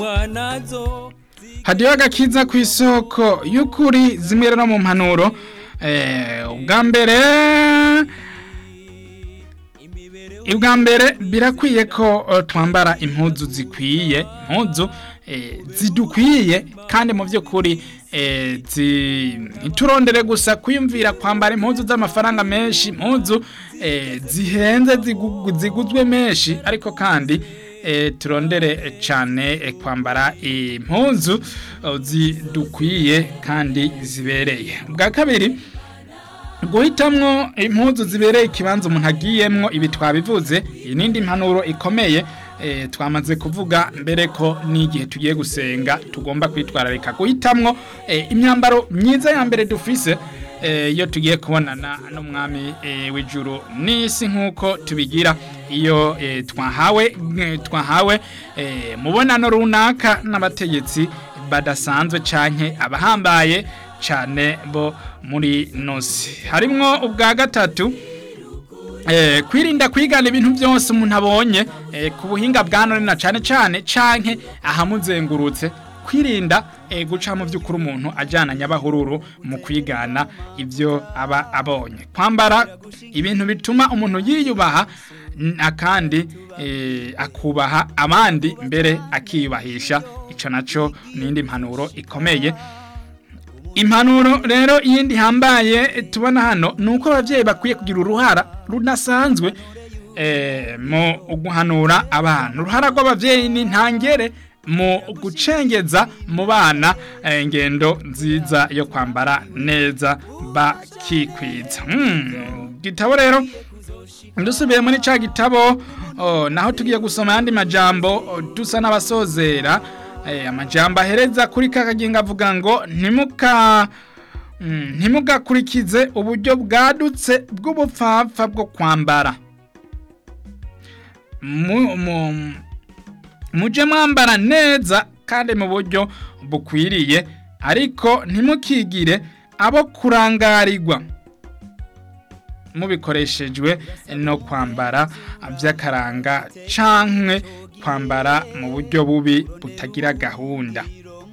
nazo hadiyo agakiza ku isoko y'ukuri zimwe rero mu mpanuro eh, ubwa mbere ubwa mbere birakwiye ko eh, twambara impuzu zikwiye impuzu eh, zidukwiye kandi mu by'ukuri eh, zi- ntiturondere gusa kwiyumvira kwambara impuzu z'amafaranga menshi impuzu eh, zihenze zigu- ziguzwe menshi ariko kandi eh, turondere cyane eh, kwambara impuzu oh, zidukwiye kandi zibereye ubwa kabiri guhitamwo impuzu zibereye ikibanza umuntu agiyemwo ibi twabivuze iyi n'indi mpanuro ikomeye eh, twamaze kuvuga mbere ko n'igihe tugiye gusenga tugomba kwitwararika guhitamwo eh, imyambaro myiza ya mbere dufise eh, iyo tugiye kubonana n'umwami eh, w'ijuru n'isi nk'uko tubigira iyo eh, twahawe eh, twahawe eh, mubonano runaka n'abategetsi badasanzwe canke abahambaye cyane bo muri nosi harimwo ubwa gatatu eh, kwirinda kwigana ibintu byose umuntu abonye eh, ku buhinga bwa none na cyane cyane canke ahamuzengurutse kwirinda eh, guca mu by'ukuri umuntu ajyana nyabahururu mu kwigana ibyo aba abonye kwambara ibintu bituma umuntu yiyubaha n- akandi eh, akubaha abandi mbere akiyubahisha ico naco n'indi mpanuro ikomeye impanuro rero iyindi hambaye tubona hano ni uko ababyeyi bakwiye kugira uruhara rudasanzwe eh, mu guhanura abana uruhara rw'ababyeyi ni ntangere mu gucengeza mu bana eh, ingendo nziza yo kwambara neza bakikwiza Hmm, gitabo rero dusubiye muri ca gitabo oh, naho tugiye gusoma ayandi majambo oh, dusa n'abasozera eh, amajambo ahereza kuri kakaginga avuga ngo ntimuka mm, ntimugakurikize uburyo bwadutse bw'ubupfapfa bwo kwambara mu, mu, muje mwambara neza kandi mu buryo bukwiriye ariko ntimukigire abo kurangarirwa mubikoreshejwe no kwambara by'akaranga cankwe kwambara mu buryo bubi butagira gahunda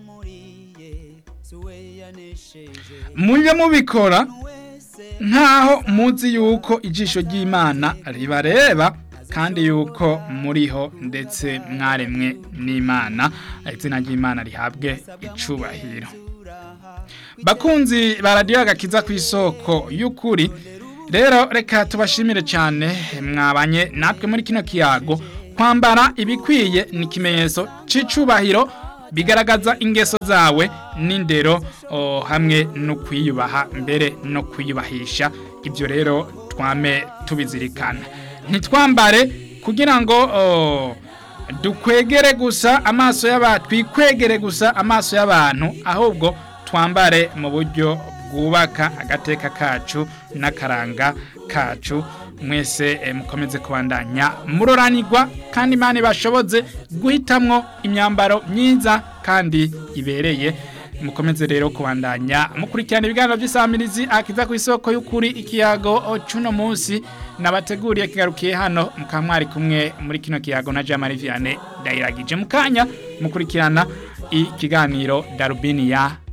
mujye mubikora nk'aho muzi yuko ijisho ry'imana ribareba kandi yuko muriho ndetse mwaremwe n'imana izina ry'imana rihabwe icubahiro bakunzi baradiyo agakiza ku isoko y'ukuri rero reka tubashimire cyane mwabanye natwe muri kino kiyago kwambara ibikwiye ni ikimenyetso cy'icubahiro bigaragaza ingeso zawe n'indero oh, hamwe no kwiyubaha mbere no kwiyubahisha ibyo rero twame tubizirikana ntitwambare kugira ngo oh, dukwegere gusa amaso y'abantu twikwegere gusa amaso y'abantu ahubwo twambare mu buryo bwubaka agateka kacu n'akaranga kacu mwese eh, mukomeze kubandanya muroranirwa kandi imana ibashoboze guhitamwo imyambaro myiza kandi ibereye mukomeze rero kubandanya mukurikirana ibiganiro by'isamirizi akiza ku isoko y'ukuri ikiyago cuno munsi nabateguriye kigarukiye hano mukaba mwari kumwe muri kino kiyago na Jean Marie Vianney Ndayiragije mukanya mukurikirana ikiganiro Darubini ya